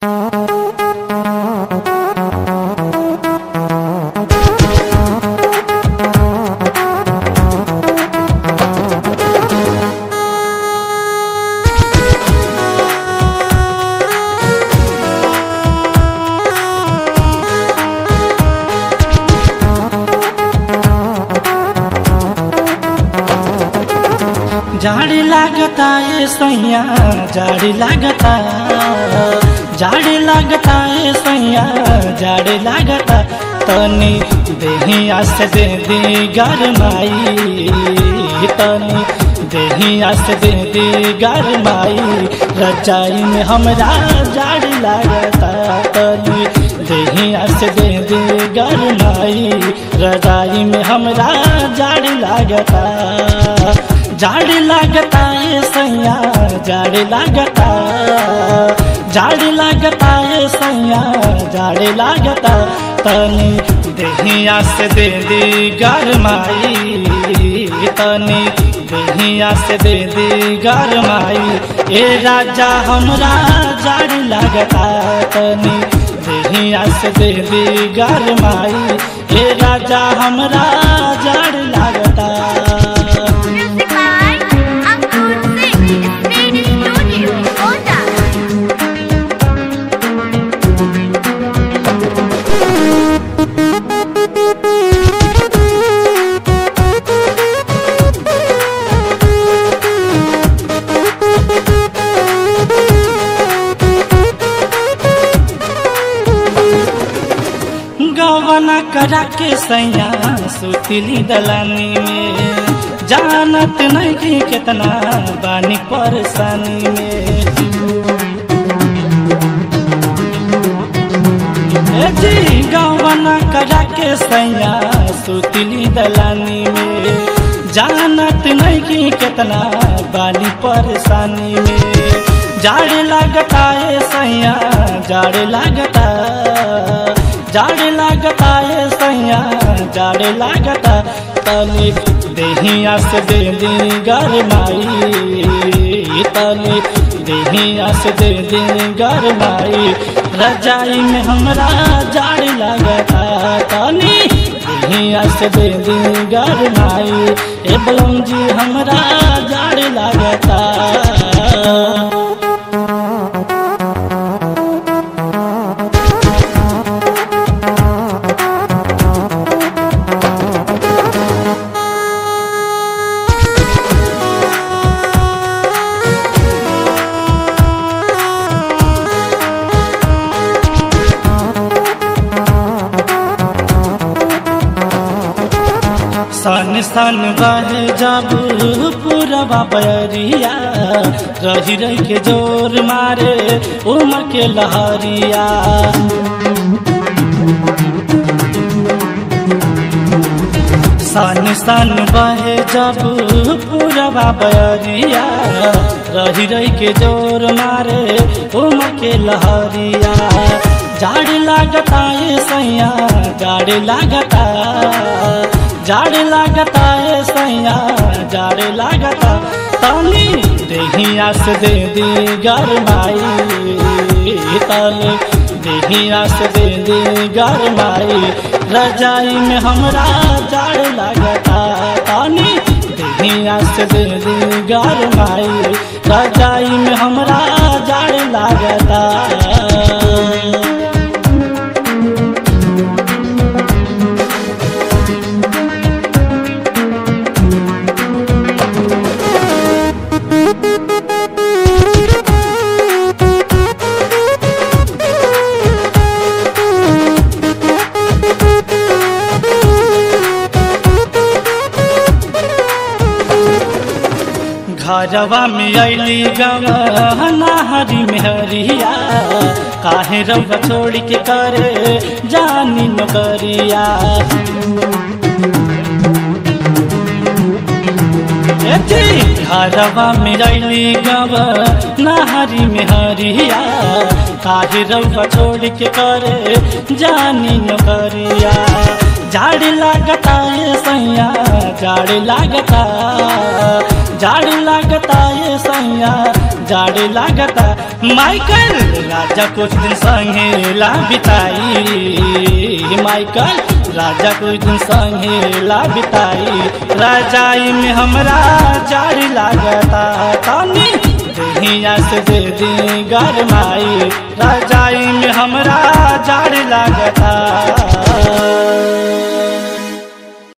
झाड़ी लागता ये सैया झाड़ी लागता झाड़ी लागता ये सैया झाड़ी लागता तनी देहिया से दे दी गरमाई तनी देहिया से दे दी गरमाई रजाई में हमरा झाड़ी लागता तनी देहिया से दे दी गरमाई रजाई में हमरा झाड़ी लागता झाड़ी लागता ये सैया झाड़ी लागता झाड़ी लागता ये सैया झाड़ी लागता तनी देहिया से दे दी गरमाई तनी देहिया से दे दी गरमाई ए राजा हमरा झाड़ी लागता तनी देहिया से दे दी गरमाई ए राजा हमरा झाड़ी लागता Music by Ankur Singh, Spanish Studio, Honda. गवना करा के सैया सुतली दलानी में जानत नहीं कि कितना बानी परेशानी में ए जी गवना करा के सैया सुतली दलानी में जानत नहीं कि कितना बानी परेशानी में जाड़ लागता है सैया जाड़ लागता जाड़ लागता है सैया जाड़ लागता तनी देहिया से दे दी गरमाई तनी देहिया से दे दी गरमाई रजाई में हमरा जाड़ लागता तनी देहिया से दे दी गरमाई ए बलम जी हमरा जाड़ लागता सन सन बहे जब पूरबा बैरिया रही रही के जोर मारे उमर के लहरिया सन सन बहे जब पूरबा बैरिया रही रही के जोर मारे उमर के लहरिया जाड़ लागता ये सैया जाड़ लागता जाड़ लागता है सैया जाड़ लागता तनी देहिया से दे दी गरमाई तनी देहिया से दे दी गरमाई रजाई में हमरा जाड़ लागता तनी देहिया से दे दी गरमाई रजाई में हमरा जाड़ लागता घरवा में अली गवना हरी मेहरिया काहे रउआ छोड़ के करे जानी नगरिया ए जी, घरवा में अली गवना हरी मेहरिया काहे रउआ छोड़ के करे जानी नगरिया झाड़ लागता ये सैया झाड़ लागता झाड़ लागता ये सैया झाड़ लागता माइकल राजा कुछ दिन संगे ला बिताई माइकल राजा कुछ दिन संगे ला बिताई राजाई में हमरा झाड़ लागता तानी दहिया से दे दी गरमाई राजाई में हमरा झाड़ लागता